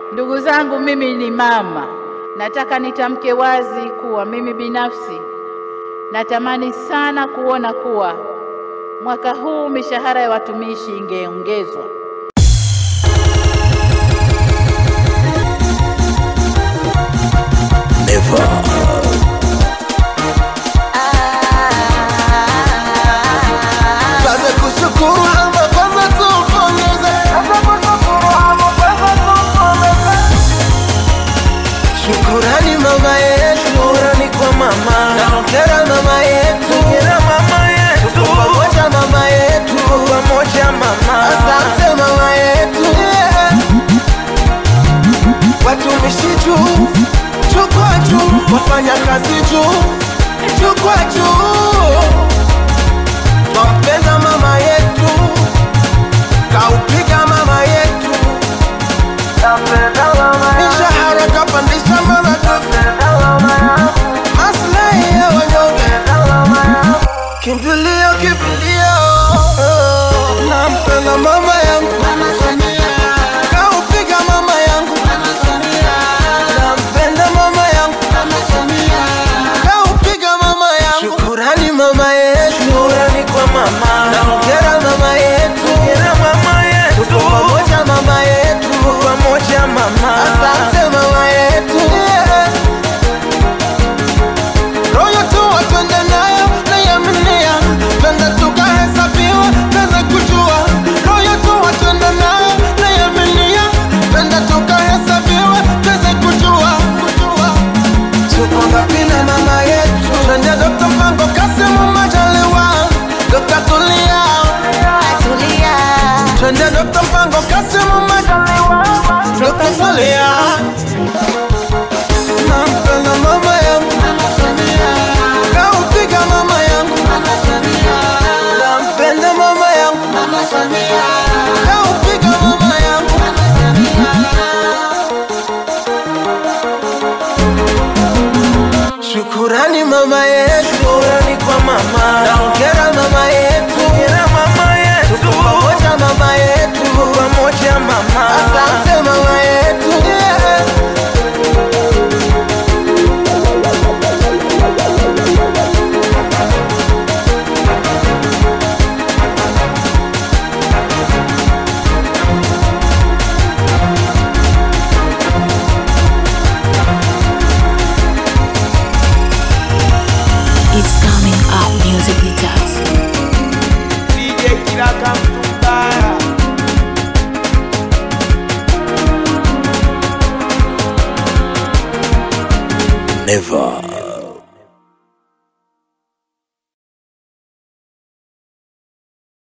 Ndugu zangu, mimi ni mama, nataka nitamke wazi kuwa mimi binafsi natamani sana kuona kuwa mwaka huu mishahara ya watumishi ingeongezwa. Tuanze kushukuru ama kwanza tupongeze. Shukurani mama yetu, shukurani kwa mama. Naongera mama yetu, hongera mama yetu. Tuko pamoja mama yetu, tuko pamoja mama. Asante mama yetu. Yeah. Watumishi juu, chukua juu, wafanya kazi juu, chukua juu. Twampenda mama yetu, kaupiga mama yetu, mishahara kapandisha maradufu, maslahi ya wanyonge, kimbilio kimbilio, nampenda mama yangu, kaupiga mama yangu, nampenda mama yangu, kaupiga mama yangu. Shukurani mama yetu, shukurani kwa mama. Naongera mama yetu, hongera mama yetu. Tuko pamoja mama yetu, tuko pamoja mama. Asante mama yetu. Yeah. Roho tu watwende nayo naiaminia, twende tukahesabiwe, twende kujua. Roho tu watwende nayo naiaminia, twende tukahesabiwe, twende kujua, kujua. Tuko ngapi na mama yetu? Twende Dr. Mpango Kasimu Majaliwa, Dr. Tulia. Twende Dr. Mpango Kasimu Majaliwa, Dr. Tulia. Nampenda mama yangu, kaupiga mama yangu. Nampenda mama yangu, kaupiga mama yangu. Shukurani mama yetu, shukurani kwa mama. Naongera mama yetu, hongera mama yetu. Tuko pamoja mama yetu, tuko pamoja mama. Asante mama yetu. Yeah. It's coming up music detox. DJ Kiraka Mtumbara Never.